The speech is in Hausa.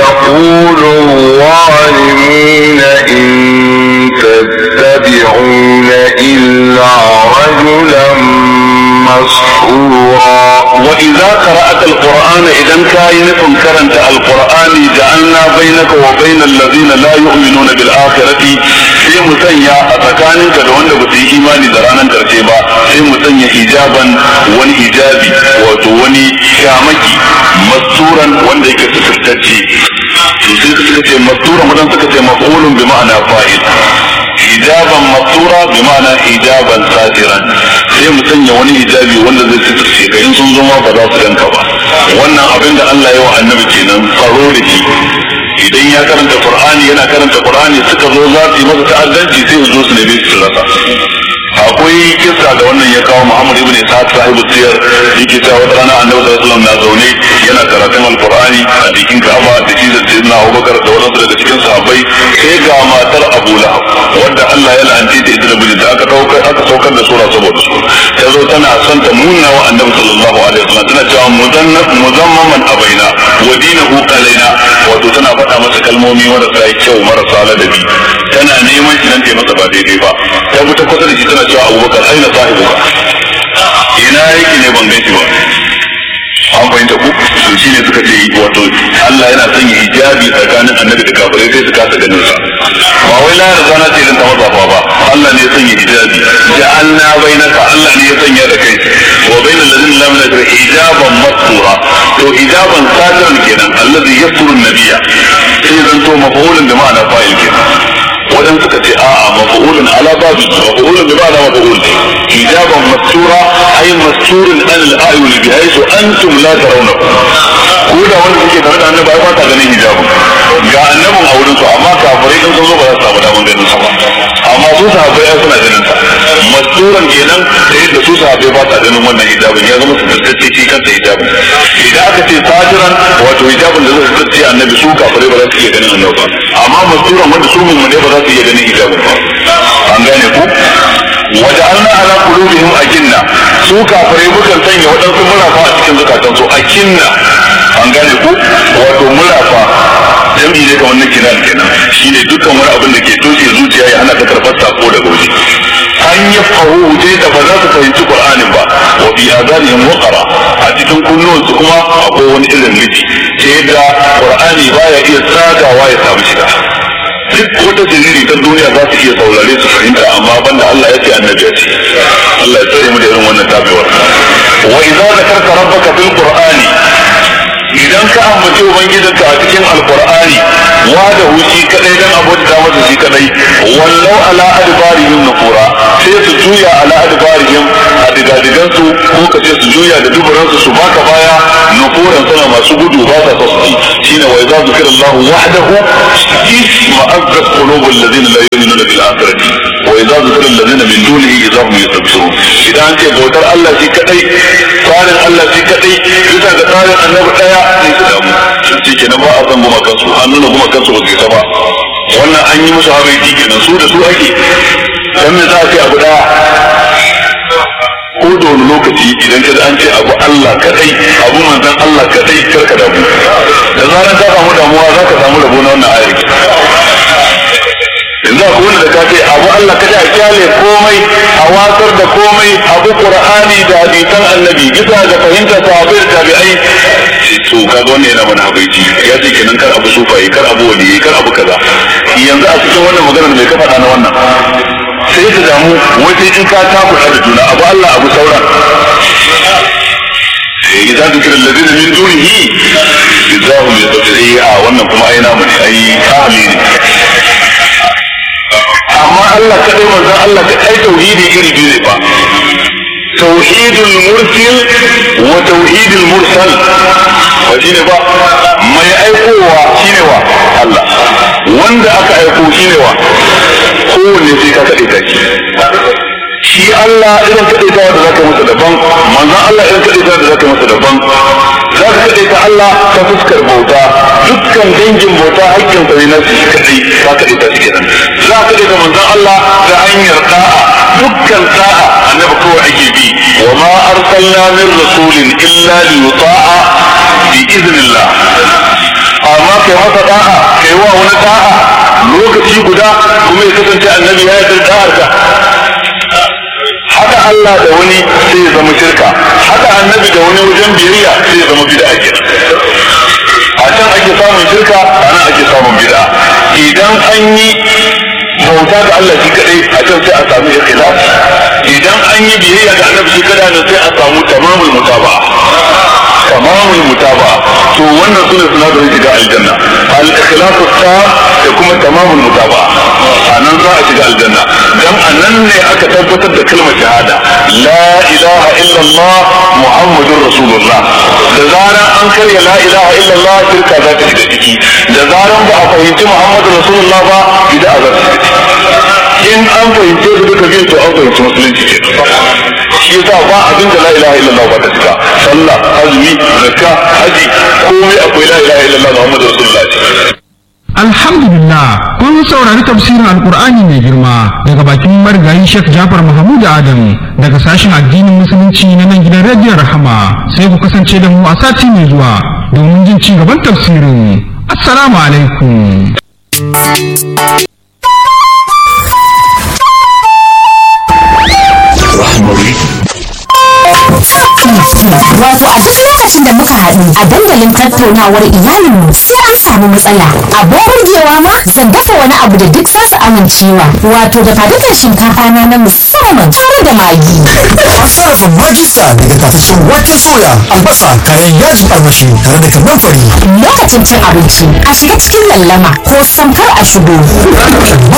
يقول الظالمون إن تتبعون إلا رجلا مسحورا وإذا قرأت القرآن إذا كان نفهم كرنت القرآن جعلنا بينك وبين الذين لا يؤمنون بالآخرة sai mu sanya a tsakaninka da wanda ba su yi imani da ranar karshe ba sai mu sanya hijaban wani hijabi wato wani shamaki masturan wanda yake suturtacce to sai suka ce masturan wadan suka ce maf'ulun bi ma'ana fa'il hijaban mastura bi ma'ana hijaban satiran sai mu sanya wani hijabi wanda zai suturce ka in sun zo ma ba za su ganka ba wannan abin da Allah ya wa annabi kenan tsaro da shi idan ya karanta qur'ani yana karanta qur'ani suka zo za su yi masa ta'addanci sai su zo su nemi su rasa akwai kissa da wannan ya kawo Muhammad ibn Ishaq sahibu siyar yake cewa wata rana Annabi sallallahu alaihi wasallam na zaune yana karatun alqur'ani a cikin Ka'aba da shi da Sayyidina Abubakar da wadansu daga cikin sahabbai sai ga matar Abu Lahab wanda Allah ya la'anci ta ita da mijinta aka dauka aka saukar da sura saboda su ta zo tana son ta munna wa Annabi sallallahu alaihi wasallam tana cewa muzannab muzammaman abaina wa dinahu alaina wato tana faɗa masa kalmomi marasa kyau marasa ladabi tana neman shi nan ta masa ba daidai ba ta fita kusa da shi tana cewa abubakar aina sahibuka ina yake ne ban gaishe ba an fahimta ku to shi ne suka ce wato Allah yana sanya hijabi tsakanin annabi da kafirai sai su kasa ganin sa ba wai la yarda na ce dan ta mazafa ba Allah ne ya sanya hijabi ja'alna bainaka Allah ne ya sanya da kai wa bainal ladina lam yakun hijaban mastura to hijaban satiran kenan allazi yasturu nabiyya sai zan to mafulun da ma'ana fa'il kenan wadan suka ce a'a maf'ulun ala babi maf'ulun bi ma'ana maf'ul hijaban mastura ay masturun an al-ayun bi haythu antum la tarawna ko da wanda suke tare da annabi ba ta ganin hijabun ga annabin a wurin su amma kafirai din sun zo ba za su samu daman ganin sa ba amma su sahabbai ai suna ganin sa masturan kenan da yadda su sahabbai ba ta ganin wannan hijabun ya zama su fuskace shi kansa hijabun idan aka ce sajiran wato hijabun da zai fuskace annabi su kafirai ba za su iya ganin annabi ba amma masturan wanda su mummune ba za su iya ganin hijabun ba an gane ku waja'alna ala qulubihim akinna su kafirai mukan sanya waɗansu murafa a cikin zukatansu akinna an gane ku wato murafa jam'i ne kamar na kinan kenan shine dukkan wani abin da ke toshe zuciya ya hana ta karɓar sako daga waje an yi fahu je da ba za su fahimci qur'anin ba wa bi adanihim waqara a cikin kunnuwansu kuma akwai wani irin liti ta yadda qur'ani baya iya tsagawa ya samu shiga duk wata jiriri ta duniya za su iya saurare su fahimta amma banda Allah ya ce annabi ya ce Allah ya tsare mu da irin wannan tabewar wa idza zakarta rabbaka fil qur'ani idan ka ambaci ubangijinka a cikin alqur'ani wa da hushi kadai dan abota masa shi kadai wallau ala adbarihim nufura sai su juya ala adbarihim a digadigan su ko ka ce su juya da duburan su su baka baya nufuran suna masu gudu ba sa sosai shine wa idza zikra Allah wahdahu isma azzat qulubul ladina la yu'minuna bil akhirati wa idza zikra alladhina min dunihi idza hum yastabshirun idan an ce bautar Allah shi kadai tsarin Allah shi kadai bisa ga tsarin annabi daya sai su damu shi kenan ba a san goma kansu an nuna goma kansu ba su isa ba wannan an yi musu habaiti kenan su da su ake dan me za a ce abu daya ko da wani lokaci idan ka an ce abu Allah kadai abu manzon Allah kadai kar ka damu da zaran ka samu damuwa za ka samu rabo na wannan ayar yanzu akwai wanda da ka ce abu Allah kadai a kyale komai a watsar da komai abu Qur'ani da hadisan annabi bisa ga fahimta sahabbai da tabi'ai to kaga wannan yana mana habaici ya ce kenan kar abu sufaye kar abu waliyi kar abu kaza yanzu a cikin wannan maganar mai ka faɗa na wannan sai ka damu wata in ka takuɗa da juna abu Allah abu sauran إذا ذكر الذين من دونه إذا هم يستطيعون a wannan kuma ai namu ne ai ahli ne amma Allah kadai manzon Allah kadai tauhidi iri biyu ne ba tauhidul mursil wa tauhidul mursal wa shine ba mai aikowa shine wa Allah wanda aka aiko shine wa kowanne sai ka kaɗe ta shi shi Allah irin kaɗe ta da zaka masa daban manzon Allah irin kaɗe ta da zaka masa daban za ka kaɗe ta Allah ta fuskar bauta dukkan dangin bauta haƙƙin sa ne na shi kaɗai ka kaɗe ta shi kenan za ka kaɗe ta manzon Allah ta hanyar da'a dukkan da'a annabi kawai ake bi wa ma arsalna min rasulin illa li yuta'a bi iznillah amma kai masa da'a kai wa wani da'a lokaci guda kuma ya kasance annabi ya yarda da'ar ka haka Allah da wani sai ya zama shirka haka annabi da wani wajen biyayya sai ya zama bid'a kenan a can ake samun shirka a nan ake samun bid'a idan an yi bauta ga Allah shi kadai a can sai a samu ikhlas idan an yi biyayya ga annabi shi kadai nan sai a samu tamamul mutaba tamamul mutaba to wannan sune sinadarin shiga aljanna al ikhlasu ta da kuma tamamul mutaba a nan za a shiga aljanna dan a nan ne aka tabbatar da kalmar shahada la ilaha illallah muhammadur rasulullah da zaran an karya la ilaha illallah shirka za ta shiga ciki da zaran ba a fahimci muhammadur rasulullah ba bid'a za ta shiga ciki in an fahimce su duka biyu to an fahimci musulunci ke shi yasa ba abin da la ilaha illallah ba ta shiga sallah azumi zakka haji komai akwai la ilaha illallah muhammadur rasulullah Alhamdulillah kun saurari tafsirin Alkur'ani mai girma daga bakin marigayi Sheikh Jafar Mahmud Adam daga sashen addinin musulunci na nan gidan rediyon Rahama sai ku kasance da mu a sati mai zuwa domin jin ci gaban tafsirin. Assalamu alaikum. Wato a duk lokacin da muka haɗu a dandalin tattaunawar iyalinmu sai an samu matsala. Abin burgewa ma zan dafa wani abu da duk za su amincewa. Wato da fadukan shinkafa na na musamman tare da magi. An sarrafa magista daga tafashin wake soya, albasa, kayan yajin armashi tare da kanan fari. Lokacin cin abinci a shiga cikin lallama ko samkar a shigo.